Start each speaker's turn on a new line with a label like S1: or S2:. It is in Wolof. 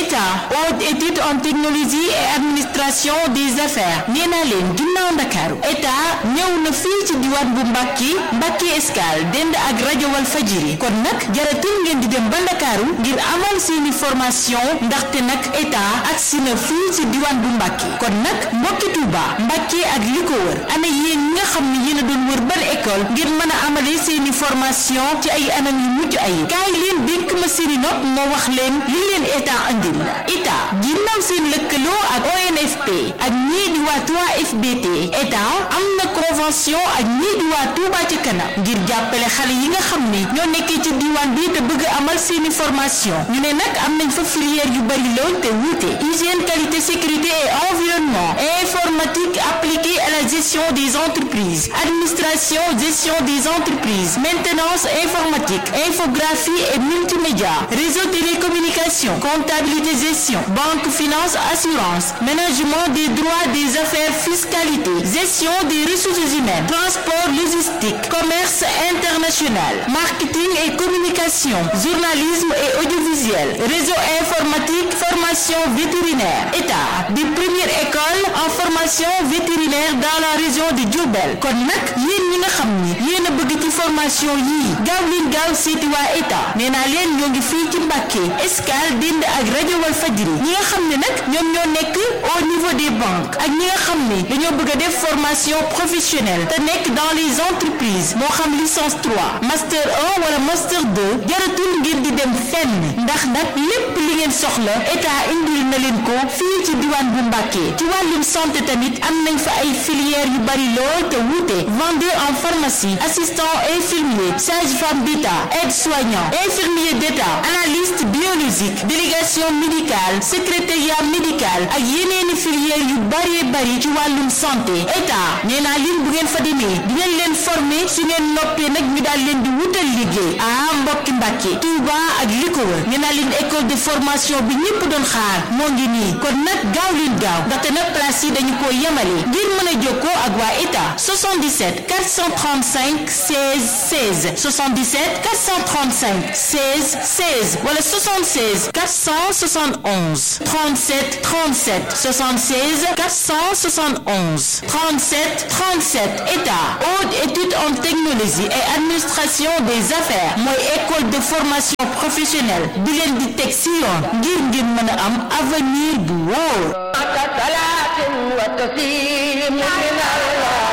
S1: état haute étude en technologie et administration des affaires nee naa leen ginnaaw ndakaaru état ñëw na fii ci diwaan bu Mbàkke Mbàkke Escale dend ak rajo wal fajiri kon nag jaratul ngeen di dem ba ndakaaru ngir amal seeni formation ndaxte nag état agsi na fii ci diwaan bu Mbàkke kon nag mbokki Tuuba Mbàkke ak li ko wër ana yéen ñi nga xam ne yéen a doon wër ban école ngir mën a amale seeni formation ci ay anam yu mucc ay kaay leen dénk ma seeni nopp moo wax leen li leen état andil état ginnaaw seen lëkkaloo ak ONFP ak ñii di waa 3FBT état am na convention ak ñii di waa Touba ci kanam ngir jàppale xale yi nga xam ne ñoo nekkee ci diwaan bi te bëgg amal seeni formation ñu ne nag am nañ fa filière yu bari lool te wuute hygiène qualité sécurité et environnement informatique appliquée à la gestion des entreprises administration gestion des entreprises maintenance informatique infographie et multimédia réseau télécommunication comptabilité gestion banque finance assurance management des droits des affaires fiscalité gestion des ressources humaines transport logistique commerce international marketing et communication journalisme et audiovisuel réseau informatique formation vétérinaire état des premières écoles en formation vétérinaire dans la région de Diourbel kon nag yéen ñi nga xam ni yéen a bëgg ci formation yii gaaw leen gaaw seeti waa état nee naa leen ñoo ngi fii ci Mbàkke Escale dend ak rajo wal fajiri ñi nga xam ne nag ñoom ñoo nekk au niveau des banques ak ñi nga xam ne dañoo bëgg a def formation professionnelle te nekk dans les entreprises moo xam licence 3 master 1 wala master 2 jaratul ngir di dem fenn ndax nag lépp li ngeen soxla état indil na leen ko fii ci diwaan bu Mbàkke ci wàllum santé tamit am nañ fa ay filières yu bari lool te wuute vendeur en pharmacie assistant infirmier sage-femme d'État aide-soignant infirmier d'État analyste biologique délégation médicale secrétariat médical ak yeneeni filières yu bari bari ci wàllum santé état nee naa leen bu ngeen fa demee dinañ leen former su ngeen noppee nag ñu daal leen di wutal liggéey ah mbokki Mbàkke Touba ak li ko wër nee naa leen école de formation bi ñëpp doon xaar moo ngi nii kon nag gaaw leen gaaw ndaxte nag place yi dañu ko yemale ngir mën a jokkoo ak waa état 77 435 16 16 77 435 16 16 wala 76 471 37 37 76 471 37 37 état haute étude en technologie et administration des affaires mooy école de formation professionnelle bi leen di teg si yoon ngir ngeen mën a am avenir bu wóor